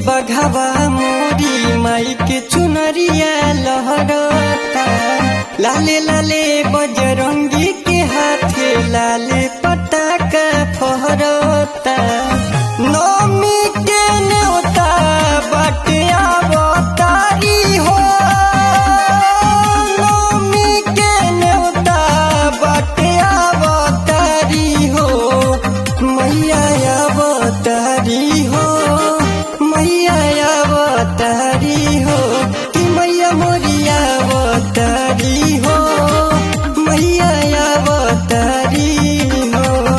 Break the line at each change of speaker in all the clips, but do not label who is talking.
बघावा मोरी माई के चुनरिया लहरता लाले लाले बजरंगी के हाथे लाले पटाका फहरता नौमी के न्योता बाटे आवतारी हो नौमी के न्योता बाटे आवतारी हो मैया अवतारी हो मैया अवतारी हो कि मैया मोरिया अवतारी हो मैया अवतारी हो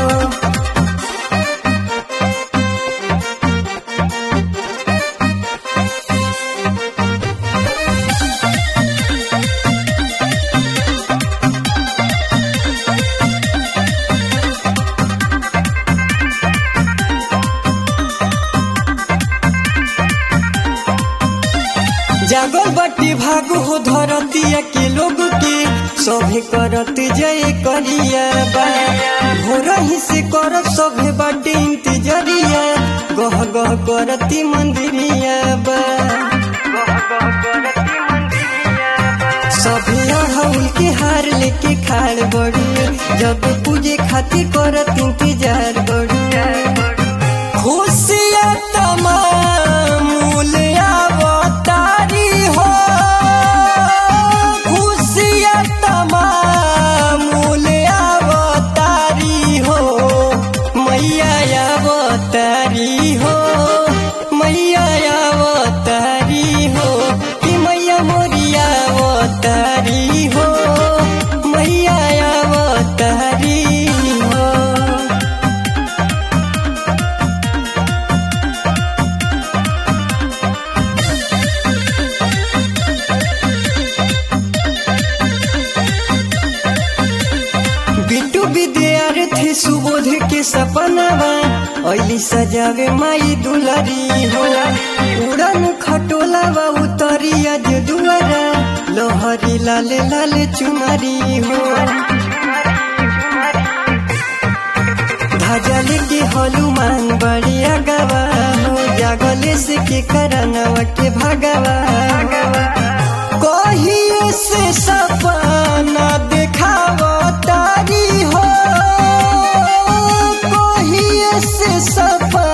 जागल बटी भाग हो धरतिया के लोग के सभे करत जय करिया बा भोर ही से करत सभे बाटे इंतजरिया गह गह करती मंदिरिया बा सभे अड़हुल के हार लेके खाड़ बड़ी जब पूजे खातिर करत इंतजार बड़ी खुशिया तमाम मूल्य अवतारी हो खुशिया तमाम मूल्य अवतारी हो मैया अवतारी हो मैया अवतारी हो कि मैया मोरिया अवतारी हो मैया अवतारी हो बिटू विद्यार्थी सुबोध के सपनावा ऐली सजावे माई दुलारी हो उड़न खटोलावा उतरी आज दुआरा लोहरी लाले लाले चुमारी हो धजले के हनुमान बढ़िया गवा हो जागले से के करनवा के भगवा कहिए से सपना देखावा तारी हो कहिए से सपना